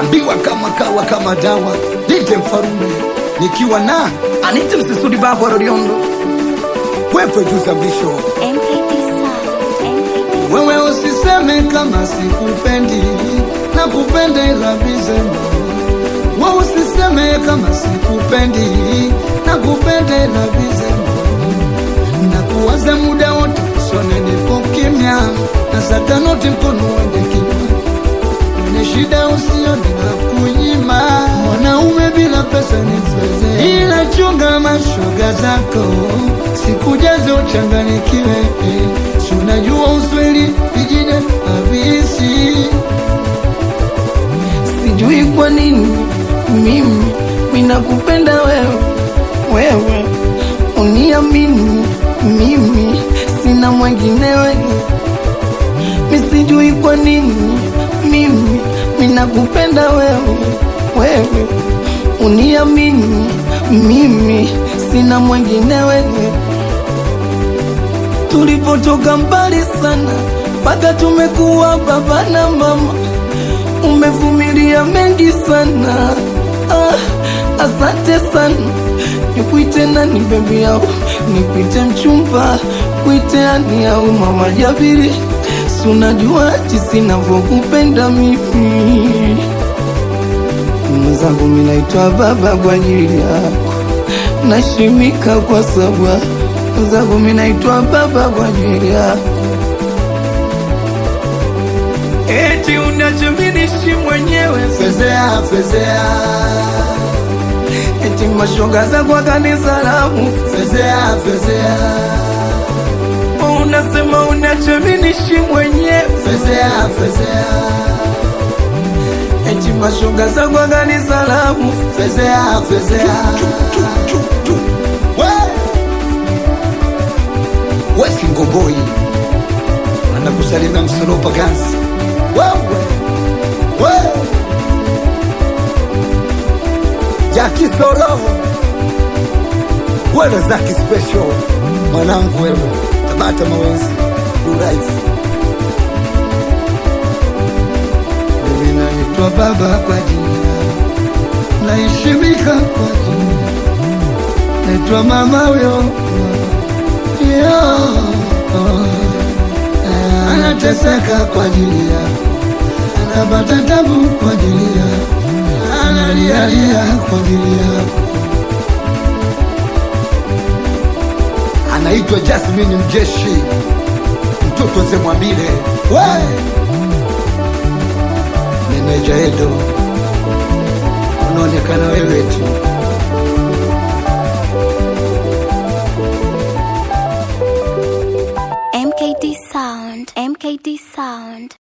naambiwa kama kawa kama dawa dite mfarume nikiwa na anite msisudi babo roriondo kwepe juu za mwisho MKT Sound. MKT wewe usiseme kama sikupendi na kupenda ila vizema wewe usiseme kama sikupendi na kupenda ila vizema na kuwaza muda wote sone nipo kimya na satanoti mkono wende kinywa Mwenye shida usione na kunyima mwanaume bila pesa ni mzee ila chunga mashoga zako sikujaze uchanganikiwe si unajua usweli vijine habisi sijui kwa nini mimi minakupenda wewe wewe uniamini mimi sina mwinginewe misijui kwa nini mimi minakupenda wewe wewe uniamini mimi sina mwinginewe tulipotoka mbali sana mpaka tumekuwa baba na mama umevumilia mengi sana ah, asante sana nikuite nani bebi yao nikuite mchumba kuite ani au mama jabiri si unajua jinsi navyokupenda mimi mwenzangu minaitwa baba kwa ajili yako nashimika kwa sababu mwenzangu minaitwa baba kwa ajili yako eti unachominishi mwenyewe fezea fezea eti mashoga za kwa kanisa langu fezea fezea unasema unachominishi mwenyewe fezea fezea eti mashoga za kwa kanisa langu fezea fezea We! wesi ngogoi anakusalimia msolopa gansi wewe we jaki soroho wewe zaki special mwanangu wewe tabata mawenzi uraifu mimi naitwa baba kwa jina naheshimika kwa jina naitwa mama huyo yo anateseka kwa ajili yako anapata tabu kwa ajili yako analialia kwa ajili yako anaitwa Jasmine Mjeshi mtoto ze Mwambile we meneja Edo unaonekana wewe tu MKT Sound. MKT Sound.